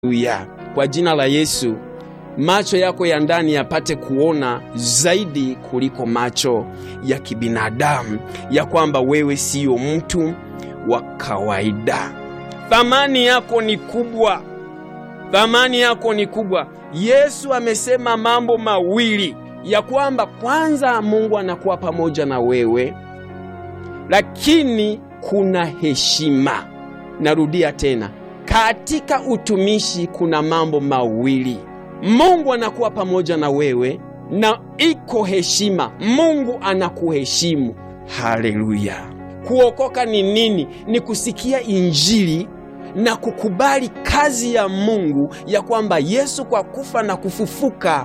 Haleluya! Kwa jina la Yesu, macho yako ya ndani yapate kuona zaidi kuliko macho ya kibinadamu, ya kwamba wewe siyo mtu wa kawaida. Thamani yako ni kubwa, thamani yako ni kubwa. Yesu amesema mambo mawili, ya kwamba kwanza, Mungu anakuwa pamoja na wewe, lakini kuna heshima. Narudia tena, katika utumishi kuna mambo mawili. Mungu anakuwa pamoja na wewe na iko heshima. Mungu anakuheshimu. Haleluya! Kuokoka ni nini? Ni kusikia Injili na kukubali kazi ya Mungu ya kwamba Yesu kwa kufa na kufufuka,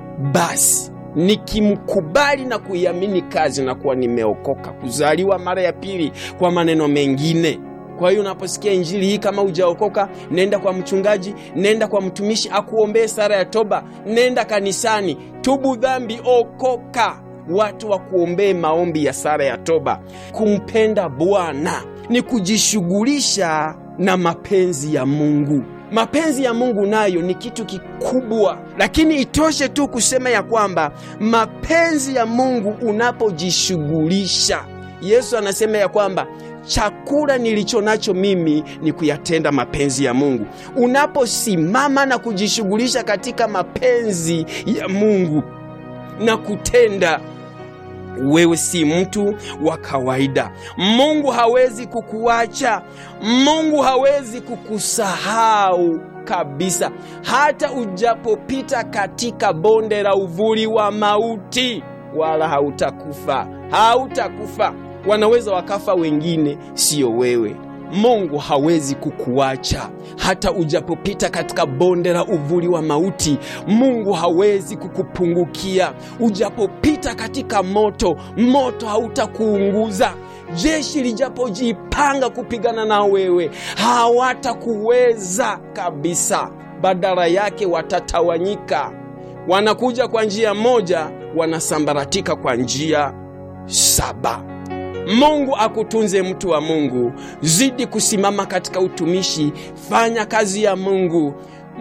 basi nikimkubali na kuiamini kazi na kuwa nimeokoka, kuzaliwa mara ya pili, kwa maneno mengine. Kwa hiyo unaposikia injili hii, kama hujaokoka, nenda kwa mchungaji, nenda kwa mtumishi akuombee sala ya toba, nenda kanisani, tubu dhambi, okoka, watu wakuombee maombi ya sala ya toba. Kumpenda Bwana ni kujishughulisha na mapenzi ya Mungu. Mapenzi ya Mungu nayo ni kitu kikubwa, lakini itoshe tu kusema ya kwamba mapenzi ya Mungu unapojishughulisha, Yesu anasema ya kwamba chakula nilicho nacho mimi ni kuyatenda mapenzi ya Mungu. Unaposimama na kujishughulisha katika mapenzi ya Mungu na kutenda wewe si mtu wa kawaida. Mungu hawezi kukuacha, Mungu hawezi kukusahau kabisa. Hata ujapopita katika bonde la uvuli wa mauti, wala hautakufa, hautakufa. Wanaweza wakafa wengine, siyo wewe. Mungu hawezi kukuacha hata ujapopita katika bonde la uvuli wa mauti. Mungu hawezi kukupungukia. Ujapopita katika moto, moto hautakuunguza. Jeshi lijapojipanga kupigana na wewe, hawatakuweza kabisa. Badala yake watatawanyika. Wanakuja kwa njia moja, wanasambaratika kwa njia saba. Mungu akutunze, mtu wa Mungu. Zidi kusimama katika utumishi, fanya kazi ya Mungu,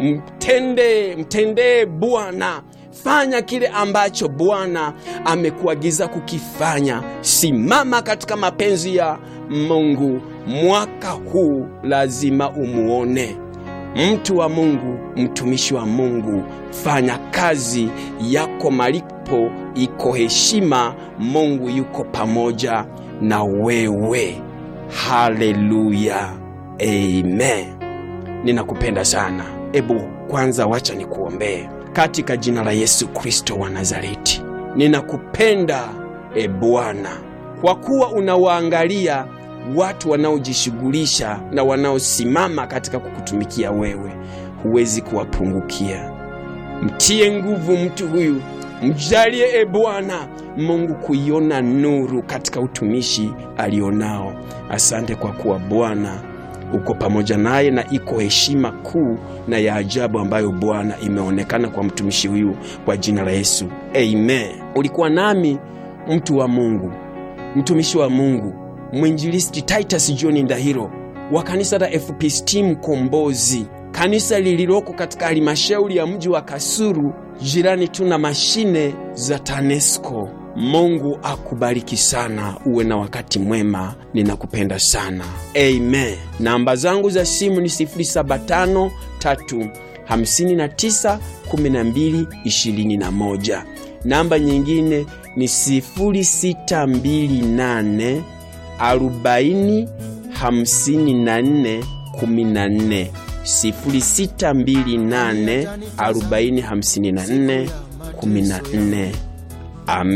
mtende mtendee Bwana, fanya kile ambacho Bwana amekuagiza kukifanya. Simama katika mapenzi ya Mungu. Mwaka huu lazima umuone mtu wa Mungu, mtumishi wa Mungu, fanya kazi yako, malipo iko heshima. Mungu yuko pamoja na wewe. Haleluya, amen. Ninakupenda sana. Ebu kwanza wacha nikuombee. Katika jina la Yesu Kristo wa Nazareti, ninakupenda e Bwana, kwa kuwa unawaangalia watu wanaojishughulisha na wanaosimama katika kukutumikia wewe, huwezi kuwapungukia. Mtie nguvu mtu huyu, mjalie e Bwana Mungu kuiona nuru katika utumishi alionao. Asante kwa kuwa Bwana uko pamoja naye, na iko heshima kuu na ya ajabu ambayo Bwana imeonekana kwa mtumishi huyu, kwa jina la Yesu amen. Ulikuwa nami mtu wa Mungu, mtumishi wa Mungu, mwinjilisti Titus John Ndahiro wa kanisa la FPCT Mkombozi, kanisa lililoko katika halmashauri ya mji wa Kasulu, jirani tu na mashine za TANESCO. Mungu akubariki sana, uwe na wakati mwema. Ninakupenda sana, amen. Namba zangu za simu ni 075 359 12 21. Namba nyingine ni 0628 40 54 14 0628 40 54 14. Amen.